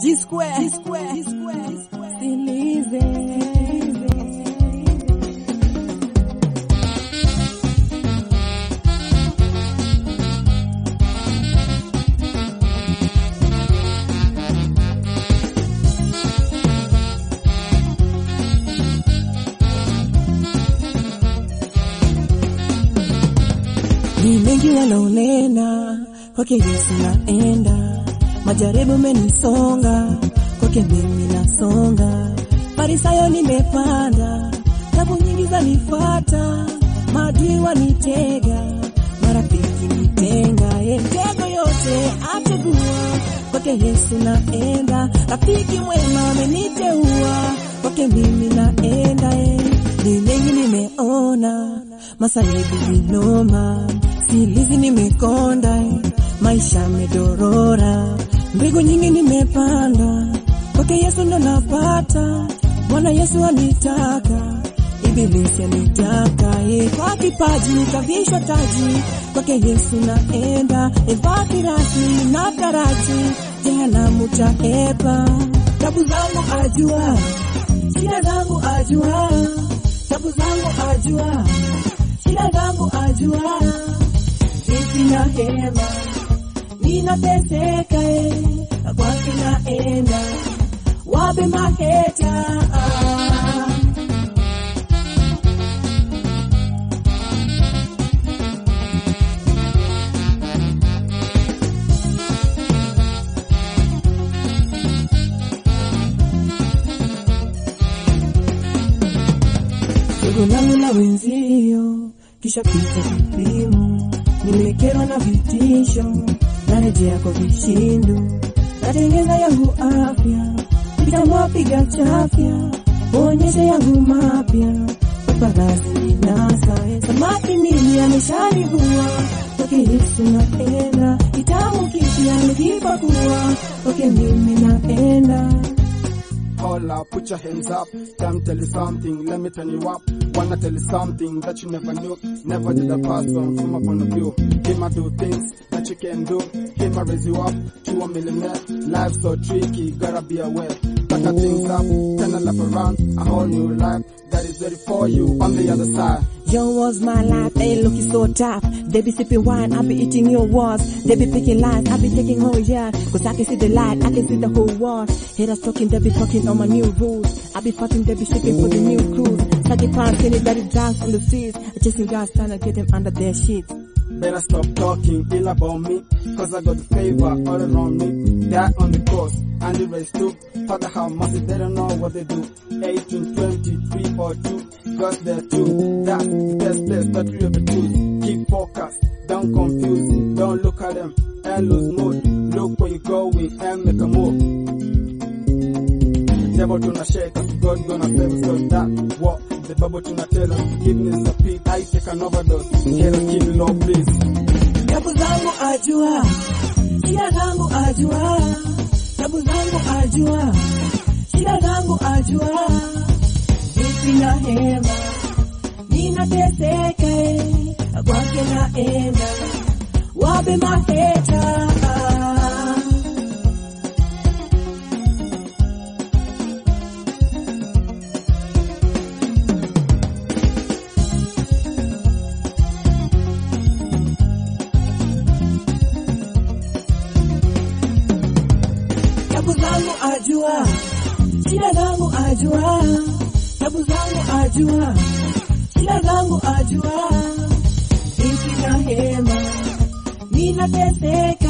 G square, G square, G square, G square. Silize. Ni mengi wanaonena kwake Yesu naenda, majaribu menisonga kwake mimi nasonga, Farisayo nimepanda, tabu nyingi zanifata, maadui wanitega, marafiki nitenga, ye mtego yote ategua kwake Yesu naenda, rafiki mwema ameniteua kwake mimi naenda, ye ni mengi nimeona, masalibu vinoma, silizi nimekonda, maisha medorora, mbegu nyingi nimepanda, kwake Yesu ndo napata, Bwana Yesu anitaka, Ibilisi anitaka, ye kwa kipaji kavishwa taji, kwake Yesu naenda, evaa kirasi na taraji, jehanamu taepa, tabu zangu ajua, shida zangu ajua, tabu zangu ajua, shida zangu ajua, vipi na hema, ninateseka eh, kwake naenda, wape maheta Ndugu langu na wenzio, kisha pita vipimo, nimekerwa na vitisho, narejea kwa vishindo, natengeza yangu afya, vitambua piga chafya, onyesha yangu mapya, paparazi ninasa, samaki mimi ameshanivua, kwake Yesu naenda, kitabu kipya nikipakua, kwake mimi naenda. Holla, put your hands up. Time tell you something, let me turn you up. Wanna tell you something that you never knew. Never did a person from a point of view. Him I do things that you can do. Him I raise you up to a millionaire. Life's so tricky, gotta be aware. Pack things up, turn a lap around. A whole new life that is ready for you on the other side. Yo, was my life, they looking so tough. They be sipping wine, I be eating your words. They be picking lines, I be taking whole yard. Cause I can see the light, I can see the whole world. Haters talking, they be talking on my new rules. I be fighting, they be shipping for the new cruise. Saggy pants, any daddy dance on the seas. Chasing guys trying to get them under their sheets. Better stop talking ill about me, cause I got the favor all around me. That on the coast and the rest too. Father how massive, they don't know what they do. 18, 23 or 2, God's there too. That's the best place that we ever choose. Keep focused, don't confuse, don't look at them and lose mood. Look where you're going and make a move. Devil tuna shake us, God gonna save us, cause that what the Bible tuna tell us. Forgiveness a peak, I take an overdose. Get us keep low, please. Tabu zangu ajua, shida zangu ajua, tabu zangu ajua, shida zangu ajua, vipi na hema, ninateseka eh, kwake naenda, wape maheta tabu zangu ajua, shida zangu ajua, tabu zangu ajua, shida zangu ajua, vipi na hema, ninateseka